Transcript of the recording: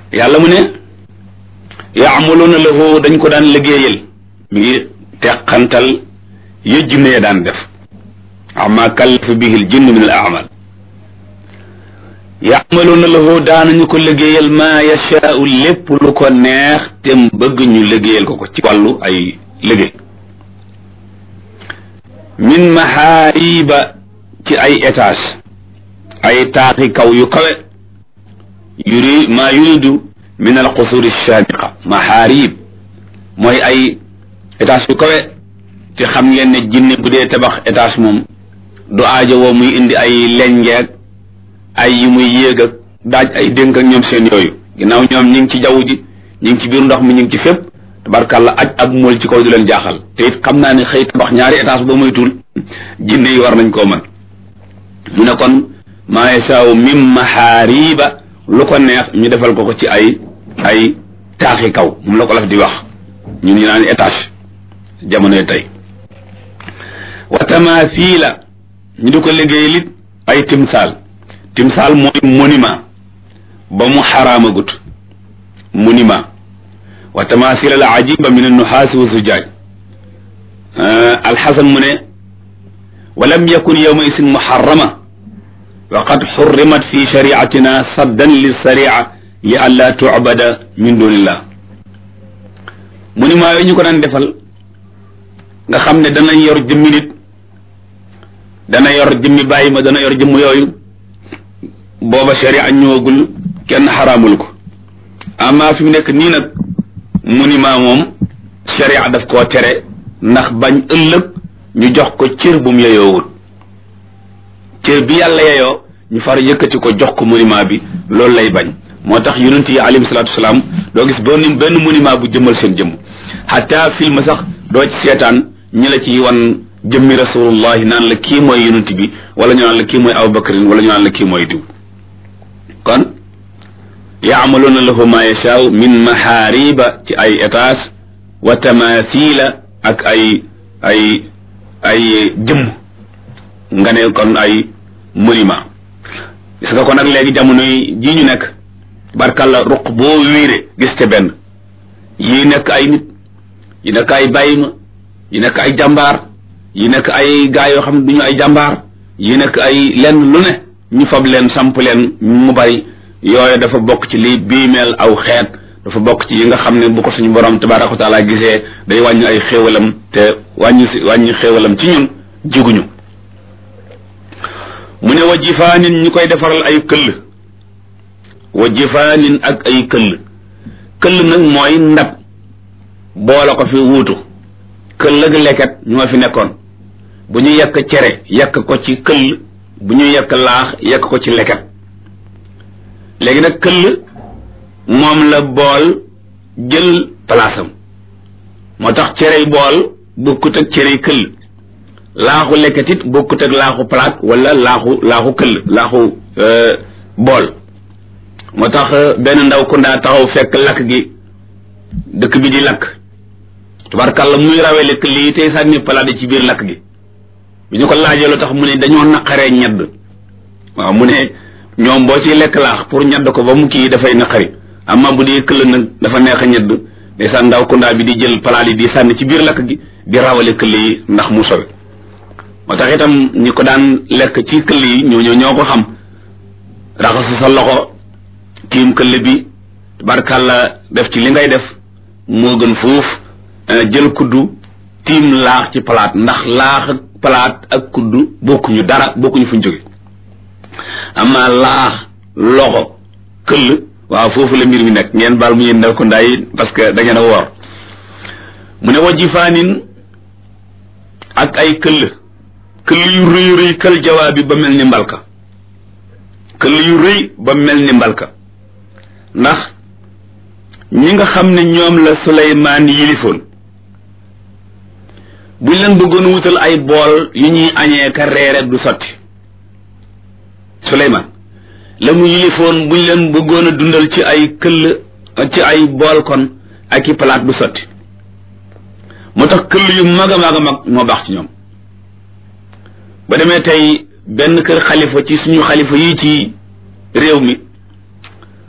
yàlla mu ne yaamaluuna lahu dañ ko daan liggéeyal mi ngi teqantal ya jinne ya daan def ama kallafa bihi l jinn min al amal yaamaluuna lahu daanañu ko liggéeyal maa yashaau lépp lu ko neex te bëgg ñu liggéeyal ko ko ci wàllu ay liggéey min mahaariba ci ay étage ay taaxi kaw yu kawe yuri maa yuridu min al qusuri shaamiqa mahaarib mooy ay étage yu kawe te xam ngeen ne jinne bu dee tabax étage moom du aajo woo muy indi ay lengeeg ay yi muy yéeg ak daaj ay dénk ak ñoom seen yooyu ginnaaw ñoom ñi ngi ci jaww ji ñi ngi ci biir ndox mi ñi ngi ci fépp tabarkàlla aj ab mool ci kaw du leen jaaxal te it xam naa ne xëy tabax ñaari étage ba moytul jinne yi war nañ koo mën mu ne kon maa yasaaw min mahaariba lu ko neex ñu defal ko ko ci ay ay taaxi kaw moom la ko laf di wax ñun ñu naan étage jamonoy tey wa tamathila ñu di ko liggéey lit ay timsaal timsaal mooy monument ba mu xaraamagut monument wa tamathila al ajiba min annuhaasi wa zujaaj alxasan mu ne wa lam yakun yawma isin muharrama wa qad xurrimat fi shariatina saddan lissaria li an laa tucbada min dunillah monument yooyu ñu ko daan defal nga xam ne dana yor jëmmi nit dana yor jëmmi bàyyi ma dana yor jëmm yooyu booba sharia ñëwagul kenn xaraamul ko amma fi mu nekk nii nag monument moom sharia daf koo tere ndax bañ ëllëg ñu jox ko cër bu mu yeyoowul cër bi yàlla yeyoo ñu far yëkkati ko jox ko monument bi loolu lay bañ moo tax yonent yi alayhi salaatu wasalaam doo gis benn benn monument bu jëmmal seen jëmm xataa film sax doo ci seetaan ñi la ci wan jëmmi rasulullahi naan la kii mooy yonent bi wala ñu naan la kii mooy abubakarin wala ñu naan la kii mooy diw kon yaamaluuna lahu ma yashaaw min mahaariba ci ay étage wa tamathila ak ay ay ay jëmm nga ne kon ay monument gis nga ko nag léegi jamono yi ji ñu nekk barkalla ruq boo wiire gis te benn yi nekk ay nit yi nekk ay bàyyima yi nekk ay jàmbaar yi nekk ay gaa yoo xam ne du ñu ay jàmbaar yi nekk ay lenn lu ne ñu fab leen samp leen mu bari yooyu dafa bokk ci liy biimeel aw xeet dafa bokk ci yi nga xam ne bu ko suñu borom tabaraka wa taala gisee day wàññi ay xéewalam te wàññi si wàññi xéewalam ci ñun jiguñu mu ne wa jifaanin ñu koy defaral ay këll wa jifaanin ak ay këll këll nag mooy ndab boole ko fi wuutu këll ak leket ñoo fi nekkoon bu ñu yekk cere yekk ko ci këll bu ñu yekk laax yekk ko ci leket léegi nag këll moom la bool jël palaasam moo tax cerey bool bokkut ak cerey këll laaxu leket it bokkut ak laaxu palaat wala laaxu laaxu këll laaxu bool moo tax benn ndaw ku ndaa taxaw fekk lakk gi dëkk bi di lakk tubarkàlla muy rawele këll yi tey sànni palaat yi ci biir lakk gi bi ñu ko laajee lu tax mu ne dañoo naqaree ñedd waaw mu ne ñoom boo ciy lekk laax pour ñedd ko ba mu kii dafay naqari amma bu dee këll nag dafa neex a ñedd ndeysaan ndaw kundaa bi di jël palaat yi di sànni ci biir lakk gi di rawale këll yi ndax mu sowe moo tax itam ñi ko daan lekk ci këll yi ñoo ñoo ñoo ko xam raxasu sa loxo tiim këll bi barkàlla def ci li ngay def moo gën fuuf jël kuddu tiim laax ci palaat ndax laax ak palaat ak kuddu bokkuñu dara bokkuñu fuñ jóge amma laax loxo këll waaw foofu la mbir mi nekk ngeen baal mu yéen ndaw ko ndaay parce que da ngeen a woor mu ne wajifaanin ak ay këll këll yu rëy rëy kël jawaabi ba mel ni mbalka këll yu rëy ba mel ni mbalka ndax ñi nga xam ne ñoom la Suleymaan yilifoon buñ leen bëggoon wutal ay bool yu ñuy añee ka reere du sotti Suleymaan la mu yilifoon buñ leen bëggoon a dundal ci ay këll ci ay bool kon ak i palaat du sotti moo tax këll yu mag a mag a mag moo baax ci ñoom ba demee tey benn kër xalifa ci suñu xalifa yi ci réew mi